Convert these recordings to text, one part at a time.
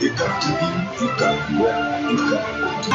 UCAB TV, UCAB Web, UCAB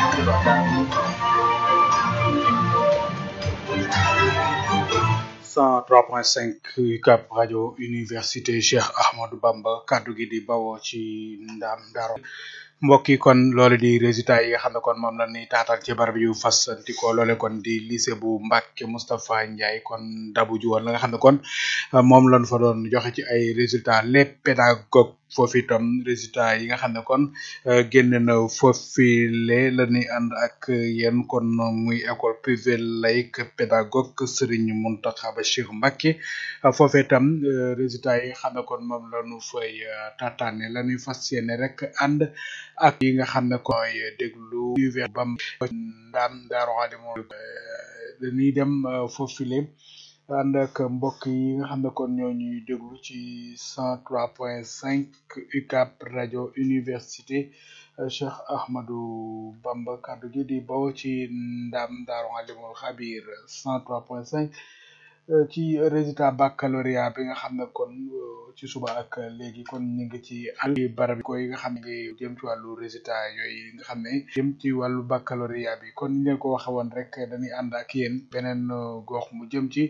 cent trois point cinq UCAB rajo université Cheikh Ahmadou Bamba kaddu gi di bawoo ci ndam Ndaro mbokk yi kon loole di résultat yi nga xam ne kon moom la ni taatal ci barab yu fasanti ko loole kon di lycée bu Mbacke Moustapha Ndiaye kon dabu ju woon la nga xam ne kon moom lañ fa doon joxe ci ay résultats les pédagogues foofu itam résultats yi nga xam ne kon génn na foofile la ñuy ànd ak yéen kon muy école privée laïque pédagogue Serigne Mountakha Bachir Mbacké foofu itam résultats yi nga xam ne kon moom la ñu fay tataane la ñuy fas yéene rek ànd ak yi nga xam ne koy déglu univers bam ndaam daaru alimo dañuy dem foofile ànd ak mbokk yi nga xam ne kon ñoo ñuy déglu ci cent trois point cinq UCAB rajo université Cheikh Ahmadou Bamba kaddu gi di bawoo ci ndaam daaru alimul xabir cent trois point cinq ci résultat baccalauréat bi nga xam ne kon ci suba ak léegi kon ñu ngi ci àll barab ko yi nga xam ne ngi jëm ci wàllu résultat yooyu nga xam ne jëm ci wàllu baccalauréat bi kon ñu leen ko waxe woon rek dañuy ànd ak yéen beneen gox mu jëm ci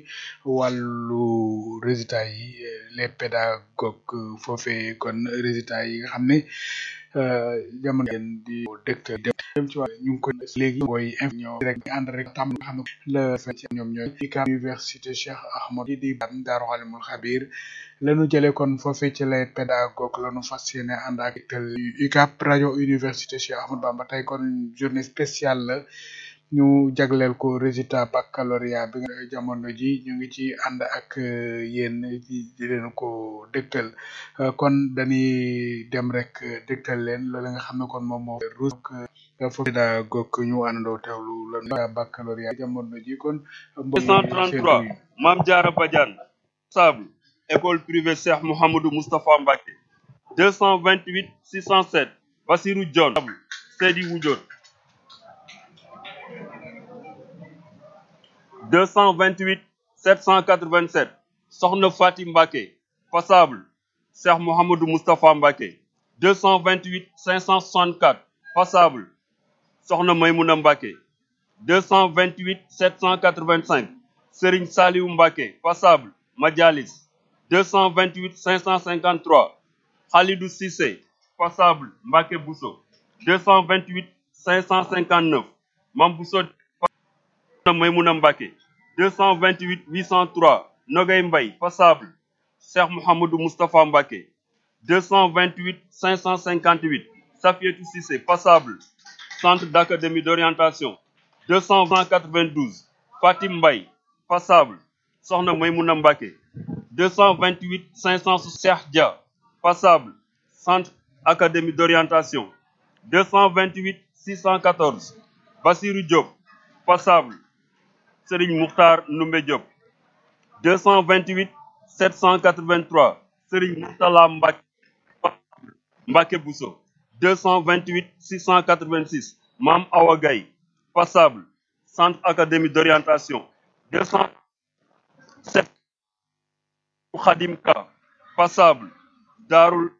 wàllu résultat yi les pédagogues foofee kon résultat yi nga xam ne jamono ngeen di dëkk dem ci wàllu ñu ngi ko léegi booy inf ñoo rek ànd rek tam nga xam ne la fe ci ñoom ñooy UCAB université Cheikh Ahmadou di bam Daaru Alimul Xabir lañu jëlee kon foofee ci les pédagogues lañu fas yéene ànd ak UCAB rajo université Cheikh Ahmadou Bamba tey kon journée spéciale la ñu jagleel ko résultat baccalauréat bi nga jamono ji ñu ngi ci ànd ak yéen di leen ko dégtal kon dañuy dem rek dégtal leen loolu nga xam ne kon moom moo ruus foofu pédagogue ñu àndandoo teewlu la baccalauréat jamono ji kon 233 Mame Diarra Badiane sable école privée Cheikh Mouhamadou Moustapha Mbacké 228 607 Bassirou Dione Seydi Wudjone 228 787 Soxna Fati Mbacké passable Cheikh Mouhamadou Moustapha Mbacké 228 564 passable Soxna Maymouna Mbacké 228 785 Serigne Saliou Mbacké passable Madialis 228 553 Khalidou Cissé passable Mbacké Bousso 228 559 Mam Bousso Maymouna Mbacké 228 803 Nogay Mbaye passable Cheikh Mouhamadou Moustapha Mbacké 228 558 Safietou Cissé passable Centre d'académie d'orientation 292 Fatim Mbaye passable Soxna Maymouna Mbacké 228 560 Cheikh Dia passable Centre académie d'orientation 228 614 Bassirou Diop passable Serigne Mouktar Noumbé Diop 228 783 Serigne Mourtala Mbacké Mbacké Bousso 228 686 Mam Awa Gaye passable Centre académie d'orientation 207 Khadim Ka passable Darul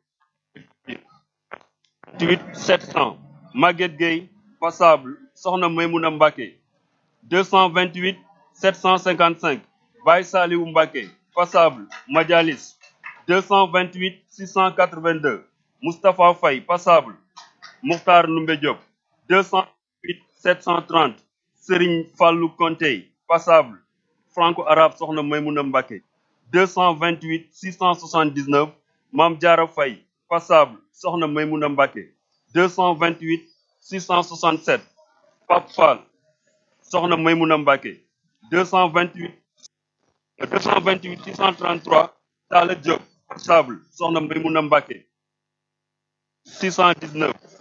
8 700 Maguette Gueye passable Soxna Maymouna Mbacké 228 755 Baye Saliou Mbacké passable Madialis 228 682 Moustapha Faye passable Mokhtar Noumbé Diop 208 730 Serigne Fallou Konté passable franco-arabe Soxna Maymouna Mbacké 228 679 Mame Diarra Faye passable Soxna Maymouna Mbacké 228 667 Pape Fall Soxna Maymouna Mbacké 228 228 633 Talla Diop passable Soxna Maymouna Mbacké 619